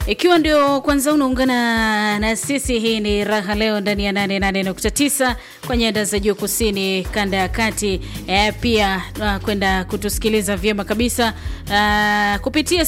Ikiwa ndio kwanza unaungana na sisi, hii ni Raha Leo ndani ya 88.9 kwa nyanda za juu kusini, kanda ya kati. E, pia uh, kwenda kutusikiliza vyema kabisa uh, kupitia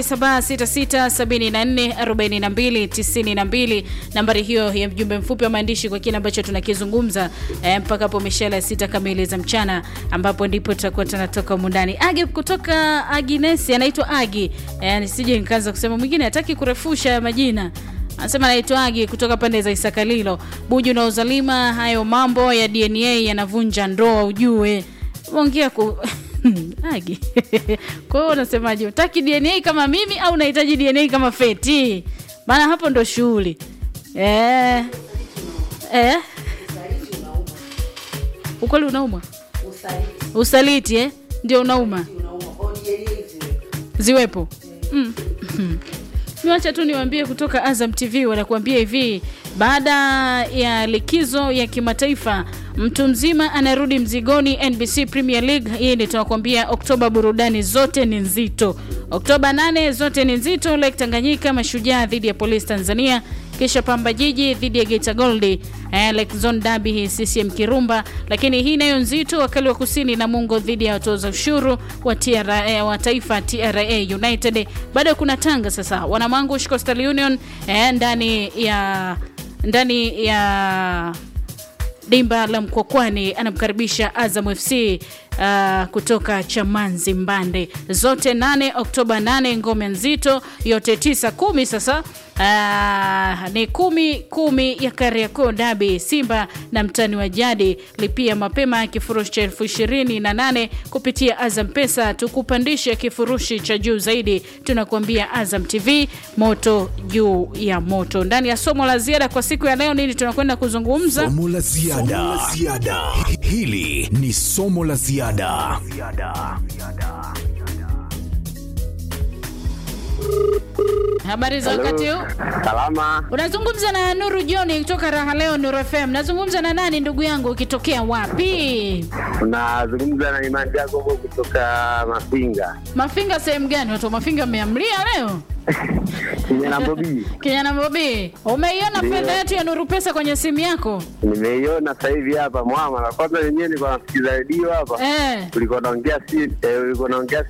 0766744292 nambari hiyo ya mjumbe mfupi wa maandishi kwa kile ambacho tunakizungumza e, mpaka hapo mishale ya sita kamili za mchana, ambapo ndipo tutakuwa tunatoka mundani. Agi kutoka Aginesi anaitwa Agi e, nisije nikaanza kusema mwingine hataki kurefusha majina anasema naitwa Agi kutoka pande za Isakalilo, Buju na Uzalima. Hayo mambo ya DNA yanavunja ndoa, ujue ongea ku Agi kwa hiyo unasemaje, utaki DNA kama mimi au unahitaji DNA kama Feti? Maana hapo ndo shughuli eh. Eh? Ukweli unauma, usaliti eh? Ndio unauma, ziwepo mm. Niwacha tu niwaambie kutoka Azam TV wanakuambia hivi, baada ya likizo ya kimataifa mtu mzima anarudi mzigoni NBC Premier League. Hii ni tunakuambia Oktoba, burudani zote ni nzito. Oktoba 8 zote ni nzito. Lake Tanganyika, Mashujaa dhidi ya Polisi Tanzania, kisha Pamba Jiji dhidi ya Geita Gold, eh, Lake Zone Derby hii CCM Kirumba. Lakini hii nayo nzito, wakali wa kusini na Mungo dhidi ya watoza ushuru wa, TRA, eh, wa taifa TRA United. Bado kuna Tanga sasa, Wanamangu Coastal Union eh, ndani ya ndani ya dimba la Mkwakwani anamkaribisha Azam FC uh, kutoka Chamanzi Mbande. Zote nane Oktoba nane, ngome nzito yote tisa kumi. Sasa uh, ni kumi kumi ya Kariakoo Dabi, Simba na mtani wa jadi. Lipia mapema kifurushi cha elfu ishirini na nane kupitia Azam Pesa, tukupandishe kifurushi cha juu zaidi. Tunakuambia Azam TV, moto juu ya moto. Ndani ya somo la ziada kwa siku ya leo, nini tunakwenda kuzungumza? Somo la ziada. Hili ni somo la ziada. Habari za wakati huu? Salama, Unazungumza na Nuru John kutoka Raha Leo Nuru FM. Nazungumza na nani ndugu yangu, ukitokea wapi? unazungumza na Imani Jacobo kutoka Mafinga Mafinga sehemu gani? Watu wa Mafinga mmeamlia leo? kijana Bobi. Kijana Bobi, umeiona Ndio. fedha yetu ya Nuru Pesa kwenye simu yako? Nimeiona sasa hivi hapa mwama, na kwanza wenyewe nilikuwa nasikiza redio hapa, Eh. ulikuwa naongea si eh, ulikuwa naongea